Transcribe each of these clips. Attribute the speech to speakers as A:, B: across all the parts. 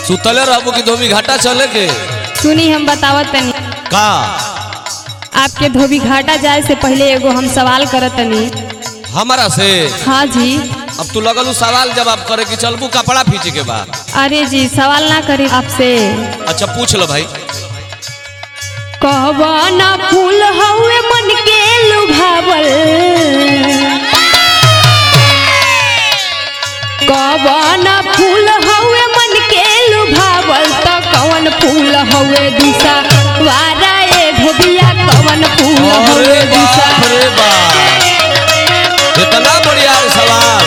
A: सुतले रहबो कि धोबी घाटा चले के
B: सुनी हम बतावत तनी
A: का
B: आपके धोबी घाटा जाए से पहले एगो हम सवाल करत तनी
A: हमारा से
B: हाँ जी
A: अब तू लगल उ सवाल जवाब करे कि चलबू कपड़ा फीचे के बाद
B: अरे जी सवाल ना करी आपसे
A: अच्छा पूछ लो भाई
B: कहवाना फूल हवे मन के लुभावल कहवाना फूल हवे मन के लुभावल त कवन फूल हवे दिशा वारा ए धोबिया कवन फूल हवे
A: अरे
B: दिशा
A: बाप रे बाप इतना बढ़िया सवाल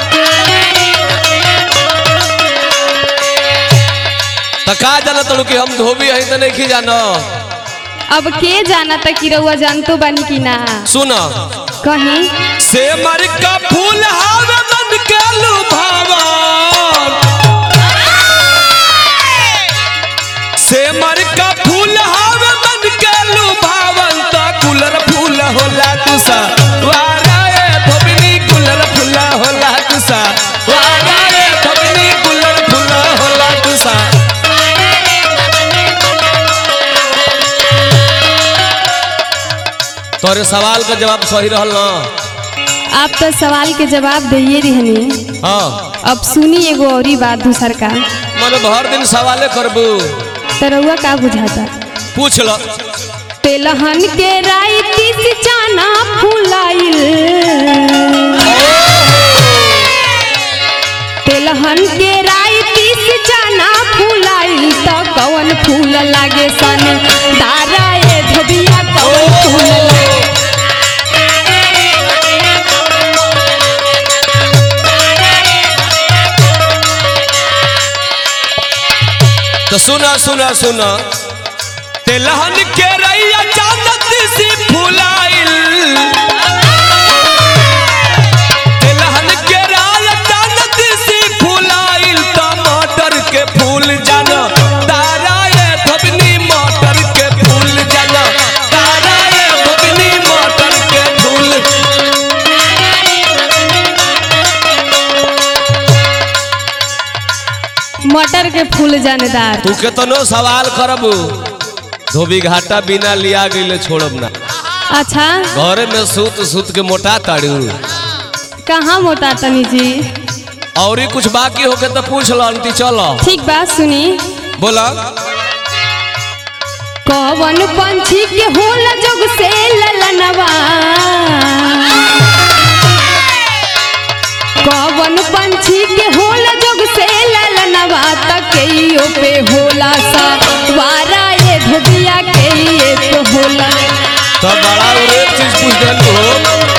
A: तो का जाना तड़ू कि हम धोबी है तो नहीं जानो
B: अब के जाना त कि रउआ जानतो बानी कि ना
A: सुन
B: कहीं
A: से मर का फूल हावे मन के लुभावन से मर का फूल हावे मन के लुभावन तो गुलर फूल होला तुसा वारा ए धोबनी गुलर फूल होला तुसा वारा ए धोबनी गुलर फूल होला तुसा तोरे सवाल का जवाब सही रहल ना
B: आप तो सवाल के जवाब दिए रहनी
A: हाँ
B: अब सुनी एगो औरी बात दूसर का
A: मन भर दिन सवाले करबू
B: तो रउआ का बुझाता
A: पूछ लो
B: तेलहन के रायती से जाना फुलाइल तेलहन के रायती से जाना फुलाइल तो कवन फूल लागे सन दारा ए धोबिया कवन फूल लागे
A: तो सुना सुना सुना तेलहन के रैया चांदत सी फुलाइल तेलहन के राया चांदत सी फुलाइल टमाटर के फूल जाना तारा ये धबनी मटर के फूल जाना तारा ये धबनी मटर के फूल
B: मटर के फूल जानेदार
A: तू केतनो सवाल करबू धोबी घाटा बिना लिया गईले छोड़ब ना
B: अच्छा
A: घरे में सूत सूत के मोटा ताड़ू
B: कहाँ मोटा तनी जी
A: और ही कुछ बाकी होके तो पूछ लो अंती चलो
B: ठीक बात सुनी
A: बोला
B: कवन पंछी के होला जोग से ललनवा कवन पंछी के होला जोग से ललनवा तकइयो पे होला सा वारा ये धोबिया के ये तो होला
A: तो बड़ा और एक चीज पूछ देलू हो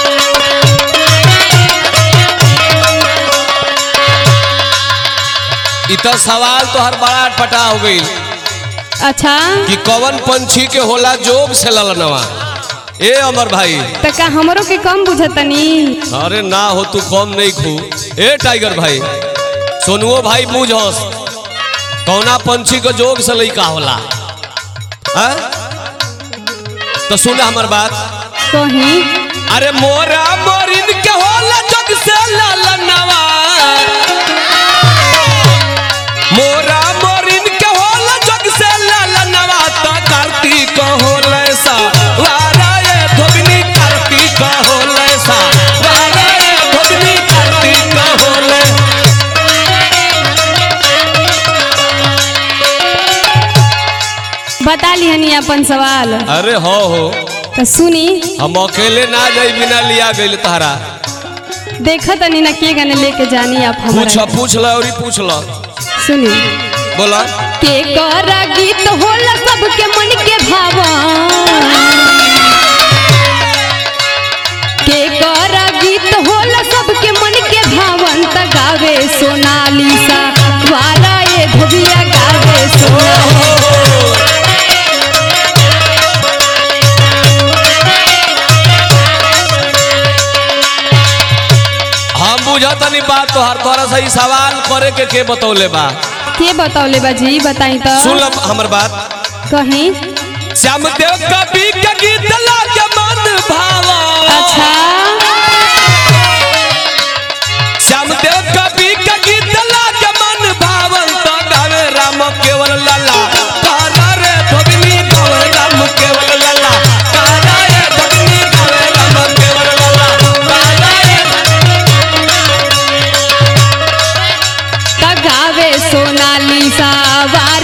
A: इतना सवाल तो हर बड़ा अटपटा हो गई
B: अच्छा
A: कि कवन पंछी के होला जोग से ललनवा ए अमर भाई
B: त का हमरो के कम बुझतनी
A: अरे ना हो तू कम नहीं खू ए टाइगर भाई सोनुओ भाई बूझस कौना पंछी के जोग से लइका होला हैं? तो सुन हमर बात
B: कहीं
A: अरे मोरा मोरिन के होला जग से लालनवा मोरा मोरिन के होला जग से लालनवा तो कार्तिक होला सा वारा ये धोबनी कार्तिक होला सा वारा ये धोबनी कार्तिक होला
B: बता लिहनी अपन सवाल
A: अरे हो हो
B: तो सुनी
A: हम अकेले ना जाई बिना लिया गइल तारा
B: देखत तनी ना के गाने लेके जानी आप
A: पूछ
B: हमारा
A: पूछ ल और पूछ ल
B: सुनी
A: बोला
B: के कर गीत होला सबके मन के भावा के कर गीत होला सबके मन के भावन त गावे सोनालिसा वाला ये धोबिया गावे सोनालिसा
A: हम बुझतनी बात तोहर तोरा से ई सवाल करे के के बतौले बा
B: के बतौले बाजी बताई तो
A: सुन लब हमर बात
B: कहीं
A: श्याम देव कवि के गीत लागे मन भावा
B: अच्छा
A: श्याम देव कवि के गीत लागे मन भावन तो गावे
B: दूसा वार